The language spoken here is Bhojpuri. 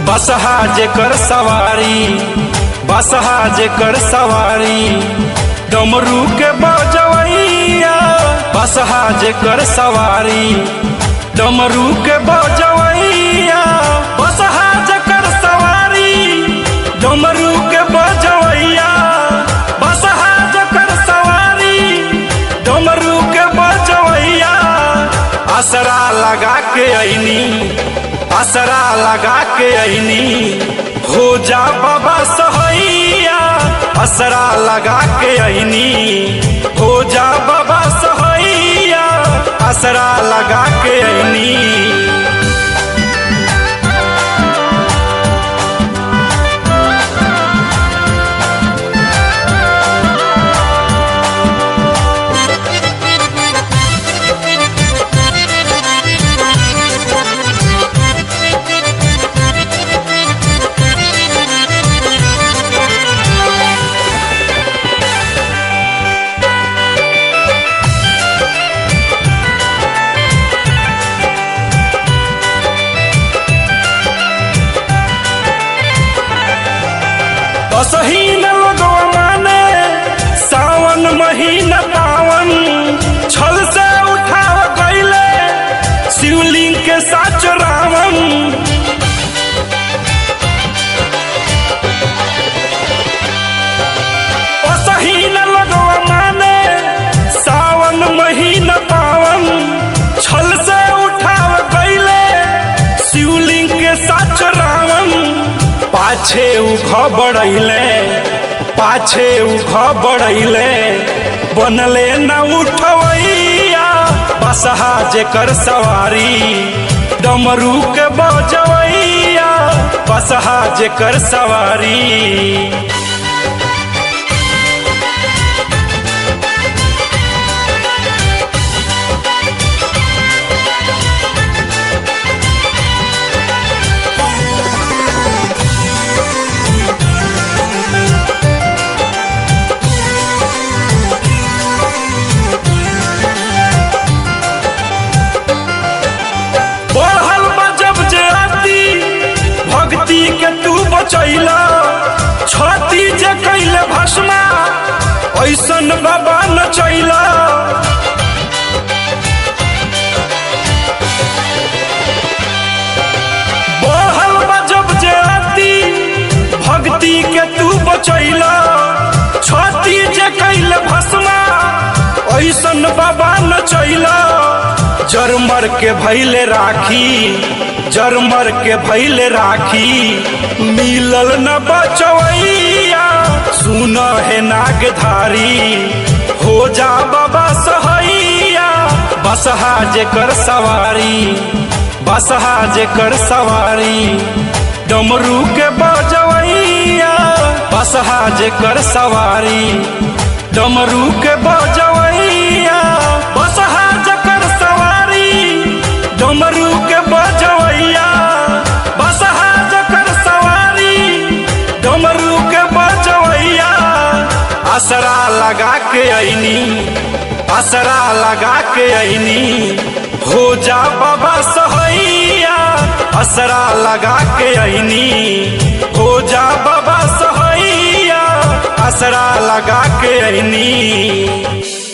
बसहा जेकर सवारी बसहा जेकर सवारी डमरू के बजवैया बसहा जेकर सवारी डमरू के बजवैया बसहा जेकर सवारी डमरू के बजवैया बसहा जेकर सवारी डमरू के बजवैया असरा लगा के ऐनी असरा लगा के ऐनी हो जा बाबा सहैया असरा लगा के ऐनी हो जा बाबा सहैया असरा लगा के ऐनी असहीन लोगवा माने सावन महीना पावन छल से उठाव गईले शिवलिंग के साच रावण असहीन लोगवा माने सावन महीना पावन छल से उठाव गईले शिवलिंग के साच रावण पाछे उघ बढ़ैले पाछे उघ बढ़ैले बनले न उठवैया बसहा जेकर सवारी डमरू के बजवैया बसहा जेकर सवारी बढ़ल बा जब जे आती भक्ति के तू बचैला छती जे कैले भस्मा ऐसन बाबा नचैला बढ़ल बा जब जे आती भक्ति के तू बचैला छती जे कैले भस्मा ऐसन बाबा नचैला जरमर के भैले राखी जरमर के भैले राखी मिलल न बचवैया सुन है नागधारी हो जा बाबा सहैया बसहा जेकर सवारी बसहा जेकर सवारी डमरू के बजवैया बसहा जेकर सवारी डमरू के बजवैया बसहा जेकर सवारी डमरू के बजवैया बसहा जेकर सवारी डमरू के बजवैया असरा लगा के ऐनी असरा लगा के ऐनी हो जा बाबा सहैया असरा लगा के ऐनी हो जा बाबा सहैया असरा लगा के ऐनी